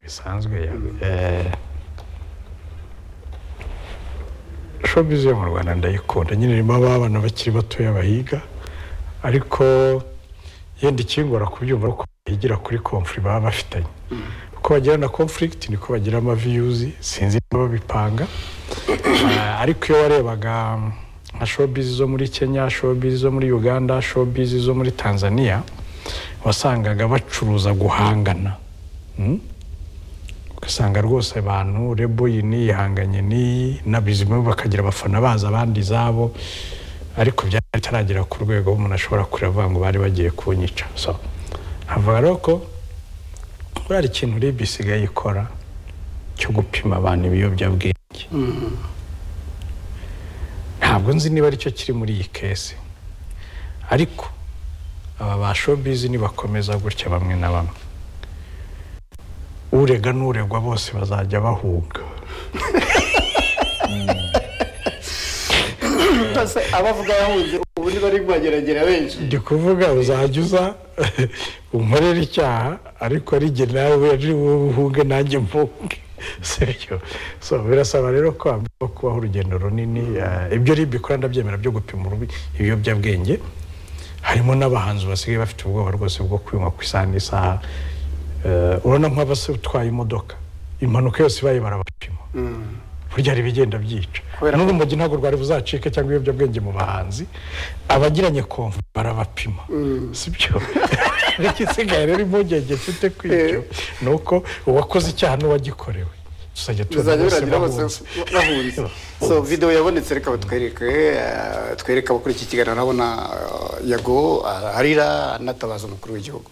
bisanzwe showbiz yo mu rwanda ndayikunda nyine irimo abana bakiri batoya bahiga ariko yenda ikingora kubyumva uko bigira kuri komfuri baba bafitanye uko bagira na conflict niko bagira amaviyuzi sinzi niba babipanga ariko iyo warebaga nka showbiz zo muri kenya showbiz zo muri uganda showbiz zo muri tanzania wasangaga bacuruza guhangana ugasanga rwose abantu rebo iyi niyi ihanganye n'iyi nabizima bakagira abafana baza abandi izabo ariko byari bitaragera ku rwego umuntu ashobora kureba ngo bari bagiye kunyica so havuga rero ko buriya ikintu rib isigaye ikora cyo gupima abantu ibiyobyabwenge ntabwo nzi niba aricyo kiri muri iyi kesi ariko aba ba showbiz nibakomeza gutya bamwe na bamwe urega n'uregwa bose bazajya bahuga abavuga bahunze ubu niba ari kubageragera benshi ndi kuvuga uzajya uza unkorera icyaha ariko rige nawe ari wowe uhuge nanjye mvuge sibyo so birasaba rero ko hagomba kubaho urugendo runini ibyo ribe ikora ndabyemera byo gupima ibiyobyabwenge harimo n'abahanzi basigaye bafite ubwoba rwose bwo kwinywa ku isaha n'isaha urabona nk'abatwaye imodoka impanuka yose ibaye barabapima burya hari ibigenda byica n'ubu umujyi ntabwo rwari buzacike cyangwa ibiyobyabwenge mu bahanzi abagiranye konvu barabapima sibyo ariko isigaye rero impungenge mfite ku ibyo ni uko uwakoze icyaha n'uwagikorewe tuzajya bizajya bose biragira bose bahunze. bahunze so video yabonetse reka batwereke eh, twereke abakurikiye ikiganiro urabona eh, yago arira anatabaza umukuru w'igihugu